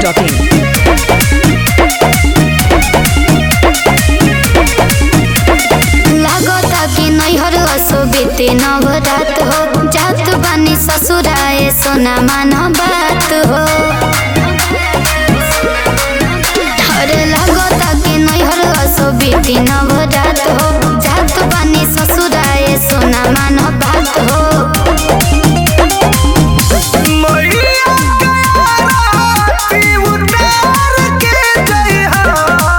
biharmasti.in लागता कि नैहर असो बेते नवरात हो जात बानी ससुराए सोना मान बात हो अरे लागता कि नैहर असो बेते नवरात हो जात बानी ससुराए सोना मान बात हो मैया आरती उतार के जइहा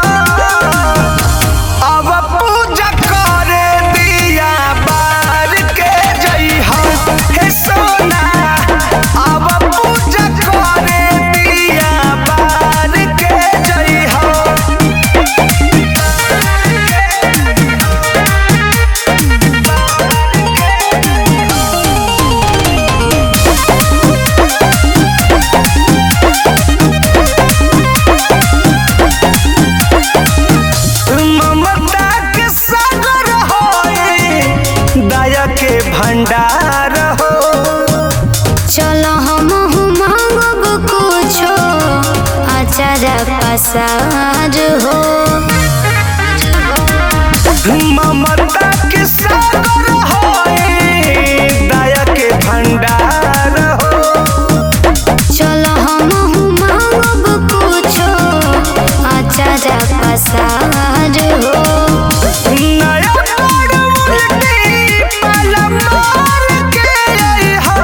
अब पूजा करे दिया बार के जइहा हे सोना अब पूजा करे दिया बार के जइहा ममता के सागर होए दया के भंडार हो चलो हम मांगब कुछो अचार पसार हो ममता के सागर होए दया के भंडार हो चलो हम मांगब कुछो अचार पसार हो नया मोड़ उल्टी पल मार के अइहा।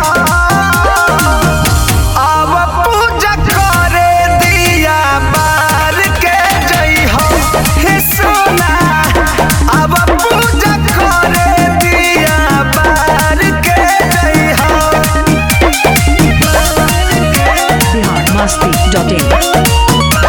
अब पूजा करे दिया बार के जइहा हे सोना अब पूजा करे दिया बार के जइहा biharmasti.in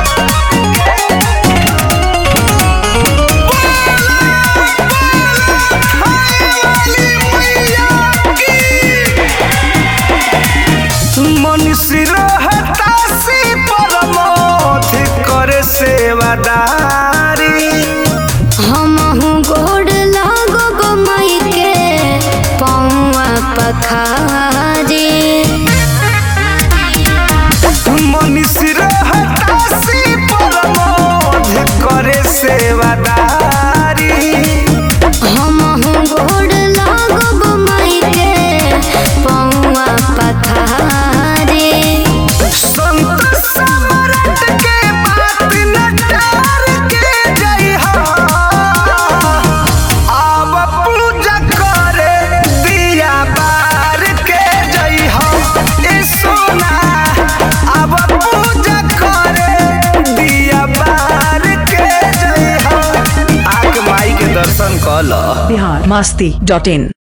मनुष्य रहता से परमोध करे सेवादारी हम गोड़ लागब माई के पौआ पखारी मनुष्य रहता से परमोध करे सेवादारी हम गोड़ लागब माई के पौआ पखारी संत सम्राट के बात नटार के जइहा अब पूजा करे दिया बार के जइहा ए सोना अब पूजा करे दिया बार के जइहा आके माई के दर्शन कल biharmasti.in